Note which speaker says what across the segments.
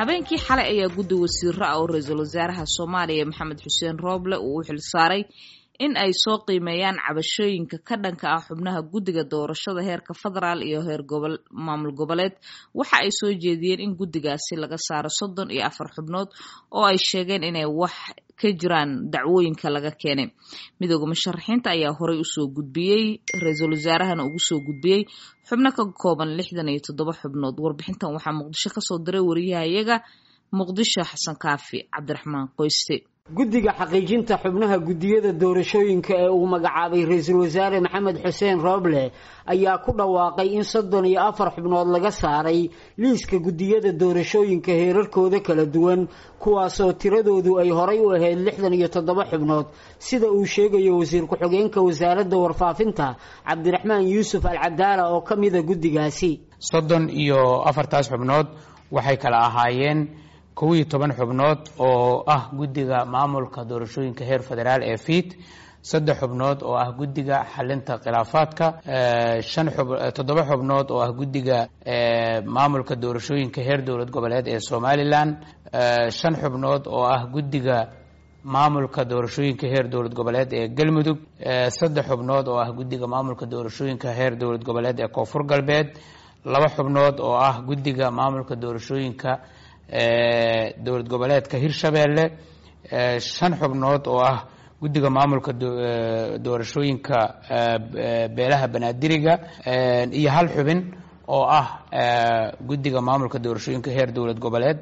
Speaker 1: habeenkii xalay ayaa guddi wasiiro ah oo ra-iisul wasaaraha soomaaliya maxamed xuseen rooble uu u xilsaaray in ay soo qiimeeyaan cabashooyinka ka dhanka ah xubnaha guddiga doorashada heerka federaal iyo heer maamul goboleed waxa ay soo jeediyeen in guddigaasi laga saaro soddon iyo afar xubnood oo ay sheegeen inay wax ka jiraan dacwooyinka laga keenay midooda musharaxiinta ayaa horey usoo gudbiyey ra-iisul wasaarahana ugu soo gudbiyey xubno ka kooban lixdan iyo toddoba xubnood warbixintan waxaa muqdisho kasoo diray wariyahayaga muqdisho xasan kaafi cabdiraxmaan qoyste
Speaker 2: guddiga xaqiijinta xubnaha guddiyada doorashooyinka ee uu magacaabay ra-iisul wasaare maxamed xuseen rooble ayaa ku dhawaaqay in soddon iyo afar xubnood laga saaray liiska guddiyada doorashooyinka heerarkooda kala duwan kuwaasoo tiradoodu ay horay u ahayd lixdan iyo toddoba xubnood sida uu sheegayo wasiir ku-xigeenka wasaaradda warfaafinta cabdiraxmaan yuusuf alcadaala oo ka mida guddigaasi
Speaker 3: soddon iyo afartaas xubnood waxay kala ahaayeen kow iyo toban xubnood oo ah guddiga maamulka doorashooyinka heer federaal ee fiid saddex xubnood oo ah guddiga xalinta khilaafaadka shan toddoba xubnood oo ah guddiga maamulka doorashooyinka heer dowlad goboleed ee somalilan shan xubnood oo ah guddiga maamulka doorashooyinka heer dowlad goboleed ee galmudug saddex xubnood oo ah guddiga maamulka doorashooyinka heer dowlad goboleed ee koonfur galbeed laba xubnood oo ah guddiga maamulka doorashooyinka dowlad goboleedka hirshabeelle shan xubnood oo ah guddiga maamulka doorashooyinka beelaha banaadiriga iyo hal xubin oo ah guddiga maamulka doorashooyinka heer dowlad goboleed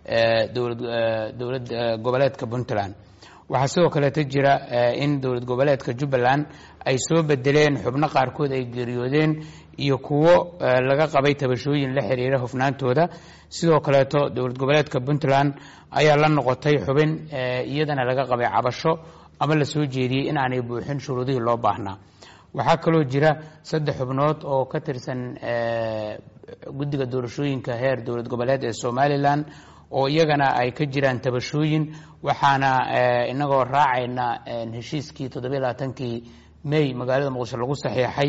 Speaker 3: dowlad goboleedka puntland waxaa sidoo kaleeta jira in dowlad goboleedka jubbaland ay soo bedeleen xubno qaarkood ay geeriyoodeen iyo kuwo laga qabay tabashooyin la xiriira hufnaantooda sidoo kaleeto dowlad goboleedka puntland ayaa la noqotay xubin iyadana laga qabay cabasho ama la soo jeediyey in aanay buuxin shuruudihii loo baahnaa waxaa kaloo jira saddex xubnood oo ka tirsan guddiga doorashooyinka heer dowlad goboleed ee somalilan oo iyagana ay ka jiraan tabashooyin waxaana inagoo raacayna heshiiskii toddobiy labaatankii may magaalada muqdisho lagu saxiixay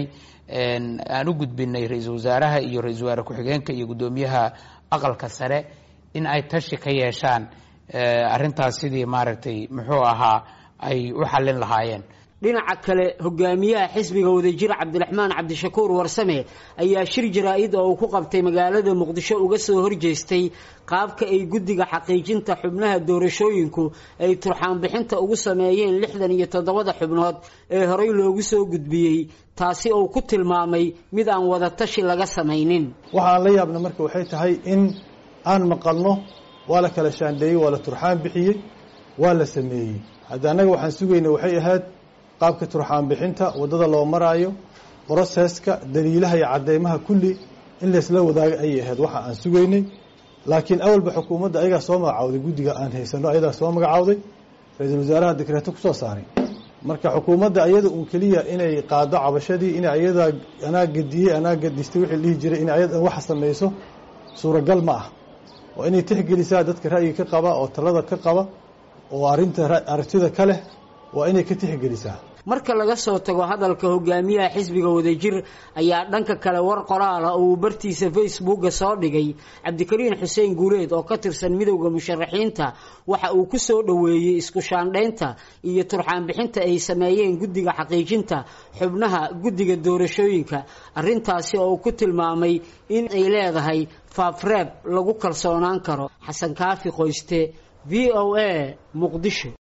Speaker 3: aan u gudbinay ra-iisul wasaaraha iyo ra-isul wasaare ku-xigeenka iyo guddoomiyaha aqalka sare in ay tashi ka yeeshaan arrintaas sidii maaragtay muxuu ahaa ay u xallin lahaayeen
Speaker 2: dhinaca kale hogaamiyaha xisbiga wadajir cabdiraxmaan cabdishakuur warsame ayaa shir jaraa-id oo uu ku qabtay magaalada muqdisho uga soo horjeestay qaabka ay guddiga xaqiijinta xubnaha doorashooyinku ay turxaanbixinta ugu sameeyeen lixdan iyo toddobada xubnood ee horey loogu soo gudbiyey taasi oo ku tilmaamay mid aan wada tashi laga samaynin
Speaker 4: waxaan la yaabna marka waxay tahay in aan maqalno waa la kala shaandheeyey waa la turxaan bixiyey waa la sameeyey hadda annaga waxaan sugayna waxay ahayd qaabka turxaan bixinta waddada loo maraayo broseska daliilaha iyo cadeymaha kulli in laysla wadaaga ayay ahayd waxa aan sugaynay laakiin awalba xukuumadda ayagaa soo magacawday guddiga aan haysano ayadaa soo magacawday ra-iisul wasaaraha dekreeto kusoo saaray marka xukuumadda ayada uun keliya inay qaado cabashadii in ayadaa anaa gadiyey anaa gadistay wixii dhihi jiray in ayada waxa samayso suuragal ma ah oo inay tixgelisaa dadka ra'yiga ka qaba oo talada ka qaba oo arrinta aragtida ka leh waa inay ka tixgelisaa
Speaker 2: marka laga soo tago hadalka hogaamiyaha xisbiga wadajir ayaa dhanka kale war qoraala oo uu bartiisa facebooka soo dhigay cabdikariin xuseen guuleed oo ka tirsan midowda musharaxiinta waxa uu ku soo dhoweeyey isku shaandhaynta iyo turxaanbixinta ay sameeyeen guddiga xaqiijinta xubnaha guddiga doorashooyinka arrintaasi oo uu ku tilmaamay in ay leedahay faafreeb lagu kalsoonaan karo xasan kaafi qoyste v o a muqdisho